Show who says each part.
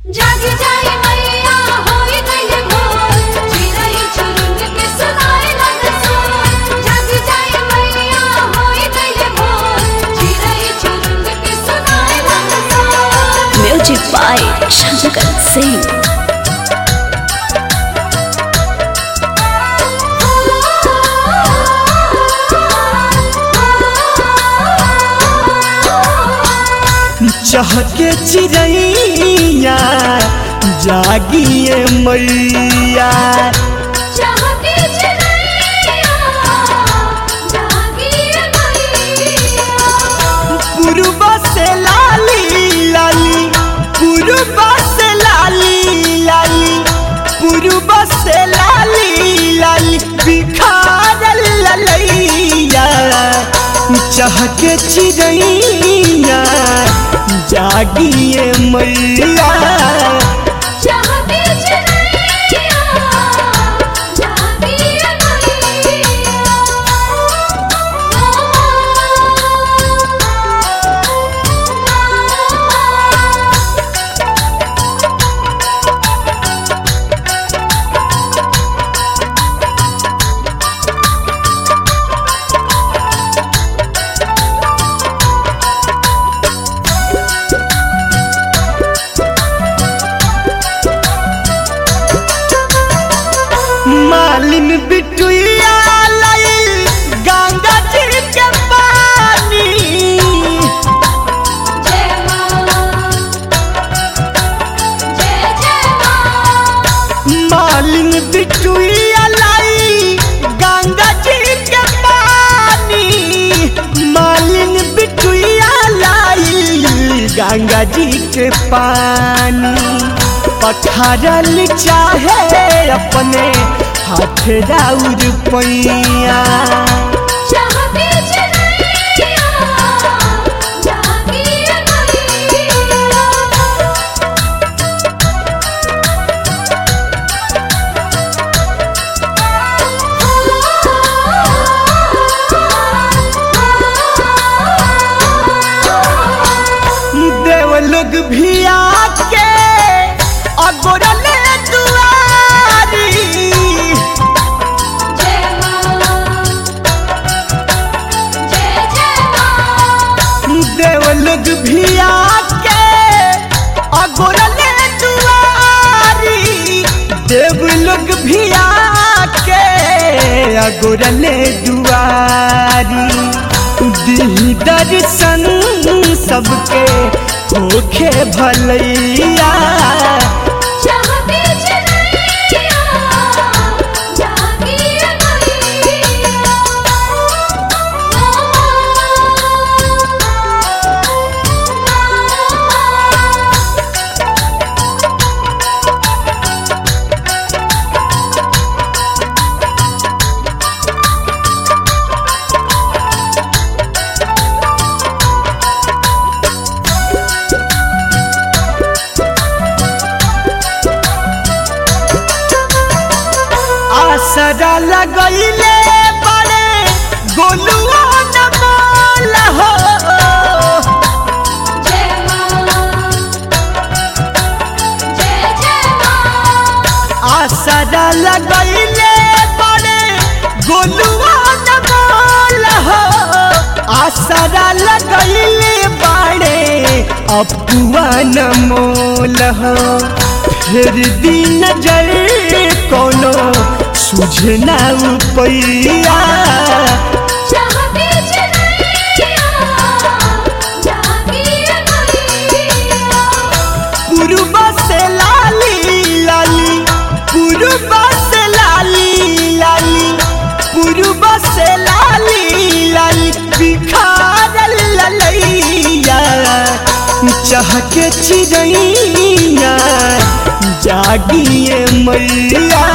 Speaker 1: जाग जाए मैया होई गइल भोर चिरई चुरुंग के सुनाए लागल सोर जाग जाए मैया होई गइल भोर चिरई चुरुंग के सुनाए लागल सोर
Speaker 2: Music by Shankar Singh.
Speaker 3: चहके चिड़ैया जागिए मैया
Speaker 1: चाहती चिरैया जागिए मैया
Speaker 3: पूर्व से लाली लाली पूर्व से लाली लाली पूर्व से लाली लाली बिखारल ललैया चहके चिड़ैया जागिए मैया
Speaker 1: चाहती चिरैया जागिए मैया
Speaker 3: मालिन बिटुइया लाइल गंगा जी के पानी
Speaker 1: जय मां जय जय मां
Speaker 3: मालिन बिटुइया लाई गंगा जी के पानी मालिन बिटुइया लाई गंगा जी के पानी पखारल चाहे अपने हाथ राउर पैया
Speaker 1: चाहती चिरैया जागिए मैया
Speaker 3: देव लोग भी आके अगोरले दुआरी
Speaker 1: जय मां जय जय मां
Speaker 3: देव लोग भी आके अगोरले दुआरी देव लोग भी आके अगोरले दुआरी दी दर्शन सबके होखे भलैया
Speaker 1: चाहती चिरैया जागिए मैया
Speaker 3: आसरा लगैले बड़े गोलुआ न बोल हो
Speaker 1: जय मां जय जय मां
Speaker 3: आसरा लगैले बड़े गोलुआ न बोल हो आसरा लगैले बड़े अपुआ न मोल हो फिर दिन जल कोनो सुझना पैया
Speaker 1: चाहती चिरैया जागिए मैया
Speaker 3: पूर्व से लाली लाली पूर्व से लाली लाली पूर्व से लाली लाली बिखारल ललैया चहके चिड़ैया जागिए मैया